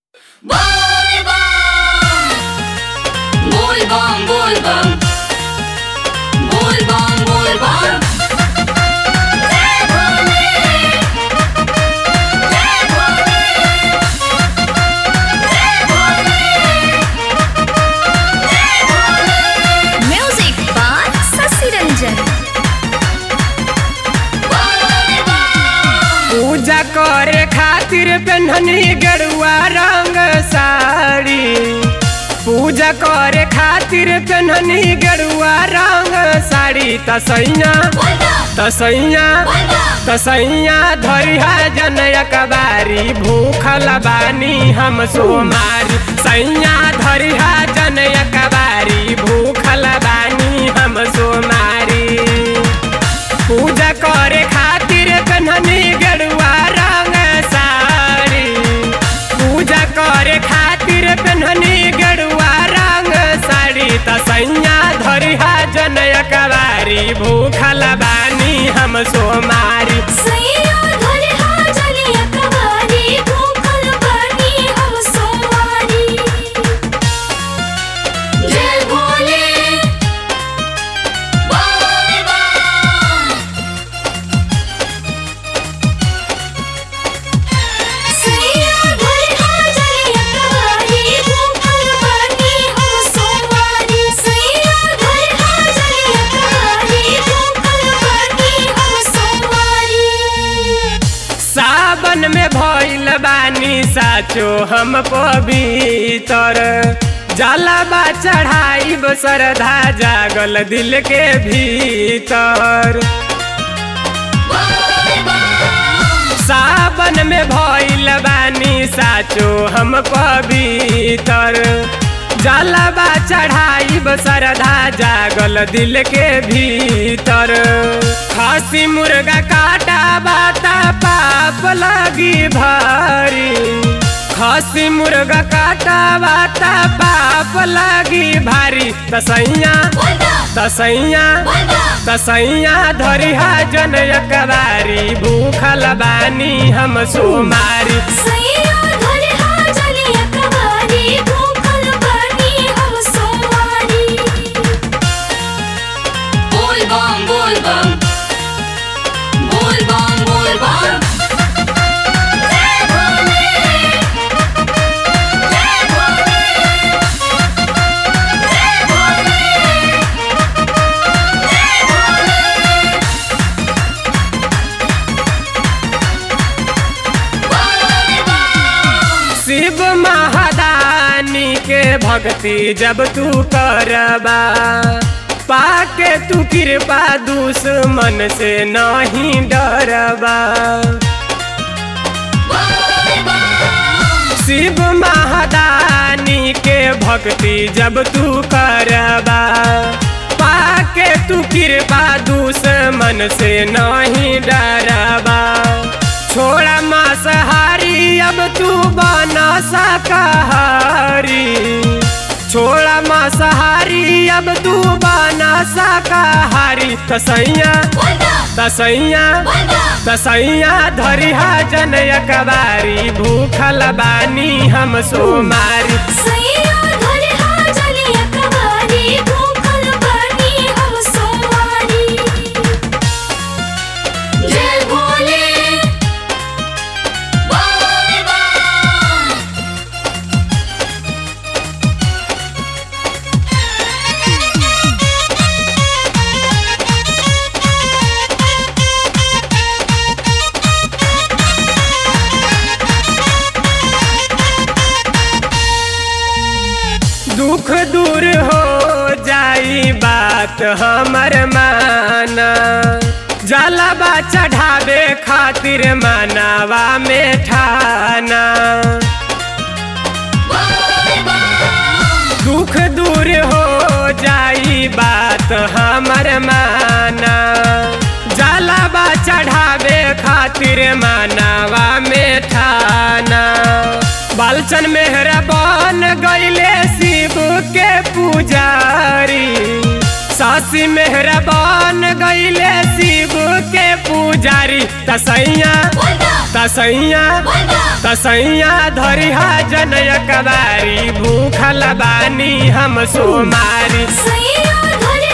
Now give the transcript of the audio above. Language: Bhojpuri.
Volvam, volvam. Volvam, volvam. Jai Bhole. Jai Bhole. Jai Bhole. Jai Bhole. Music by Sasi Ranjan. पूजा करे खातिर पेन्हनी गरुआ रंग साड़ी पूजा करे खातिर पेन्हनी गरुआ रंग साड़ी तसैया तसैया तसैया धरिहा जनय कबारी भूखल बानी हम सोमारी सैया धरिहा जनय कबारी भूखल बानी हम सोमारी पूजा करे खातिर कन्हनी गरुआ रंग साड़ी पूजा करे खातिर कन्हनी गरुआ रंग साड़ी तसैया धरिहा जनय कबारी भूखल बानी हम सोमारी सैया धरे हाजलिया कवारी भूखल बानी हम सोमारी जय भोले volvam. सैया धरे हाजलिया कवारी भूखल बानी हम सोमारी सैया धरे हाजलिया कवारी भूखल बानी हम सोमारी सावन में भइल बानी साचो हम पवित्र जलबा चढ़ाई श्रद्धा जागल दिल के भीतर सावन में भइल बानी साचो हम पवित्र जलबा चढ़ाई श्रद्धा जागल दिल के भीतर खसी मुर्गा काटा बाता पाप लगी भारी खसी मुर्गा काटा बाता पाप लगी भारी तसैया तसैया तसैया धरिहा जनय कबारी भूखल बानी हम सोमारी सैया धरे हाजलिया कवारी भूखल बानी हम सोमारी Volvam, volvam. Volvam, volvam. Jai Bhole. Jai Bhole. Jai Bhole. Jai Bhole. Shiv महादानी के भक्ति जब तू करबा पाके तू कृपा दुश्मन से नहीं डरबा शिव महादानी के भक्ति जब तू करबा पाके तू कृपा दुश्मन से नहीं डरबा छोड़ा मांसाहारी अब तू बना शाकाहारी छोड़ा मांसाहारी अब तू बना शाकाहारी तसैया तसैया तसैया धरिहा जनय कबारी भूखल बानी हम सोमारी सैया धरे हाजलिया कवारी भूखल बानी हम सोमारी जय भोले volvam. दुख दूर हो जाई बात हमर माना जलबा चढ़ावे खातिर मनावा में ठाना दुख दूर हो जाई बात हमर माना जलबा चढ़ावे खातिर मनावा में ठाना बालचन मेहरा बन गईले शिव के पुजारी शशि मेहरबान गईले शिव के पुजारी तसैया तसैया तसैया धरिहा जनय कबारी भूखल बानी हम सोमारी सैया धरे